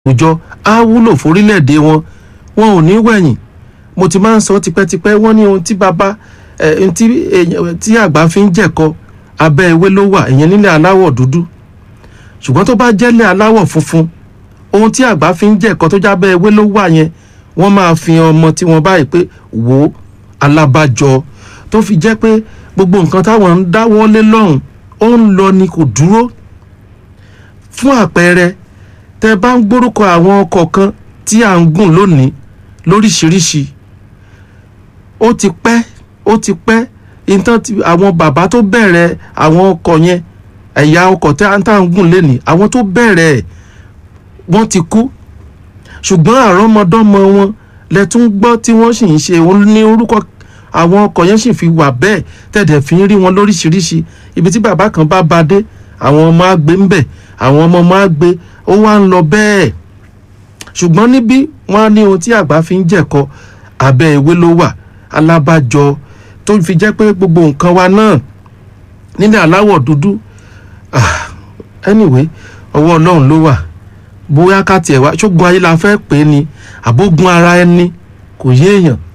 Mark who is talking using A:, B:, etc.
A: àwùjọ á wúlò fórílẹ̀-èdè wọn wọn ò ní wẹ̀yìn mo ti máa ń sọ tipẹ́tipẹ́ wọ́n ní ohun tí bàbá ẹ̀ ohun tí èèyàn tí àgbà fi ń jẹ̀kọ abẹ́ ewé ló wà ìyẹn nílẹ̀ aláwọ̀ dúdú ṣùgbọ́n tó bá jẹ́lẹ̀ aláwọ̀ funfun ohun tí àgbà fi ń jẹ̀kọ tó jábẹ́ ewé ló wà yẹn wọ́n máa fi ọmọ tí wọ́n báyìí pé wò ó alábàjọ tó fi jẹ́ pé gbogbo nǹkan táwọn ń dáwọ́lé lọ́hùn ó ń lọ ni kò dúró fún àpẹẹrẹ tẹ bá ń gbórúkọ àwọn ọkọ̀ kan tí à ń gùn lónìí lóríṣiríṣi ó ti pẹ́ ó ti pẹ́ ìtàn tí àwọn bàbá tó bẹ̀rẹ̀ àwọn ọkọ̀ yẹn ẹ̀yà ọkọ̀ tí à ń gùn lénìí àwọn tó bẹ̀rẹ̀ ẹ̀ wọ́n ti kú ṣùgbọ́n àrọ́mọdọ́mọ wọn lẹ tún gbọ́ tí wọ́n sì ń ṣe òun ní orúkọ àwọn ọkọ̀ yẹn sì fi wà bẹ́ẹ̀ tẹ̀dẹ̀ fi ń rí wọn lóríṣiríṣi ibi tí bàbá kan bá ba dé àwọn ọmọ á gbé ń bẹ̀ àwọn ọmọ máa gbé ó wá ń lọ bẹ́ẹ̀ ṣùgbọ́n níbí wọ́n á ní ohun tí àgbà fi ń jẹ̀kọ abẹ́ ewé ló wà alábàjọ tó fi jẹ́ pé gbogbo nǹkan wa náà nílẹ̀ aláwọ̀ dúdú ah, anyway ọwọ́ ọlọ́run ló wà bóyá ká tiẹ̀ wá ṣógun ayé la fẹ́ pè é ni àbógun ara ẹni kò yé èèyàn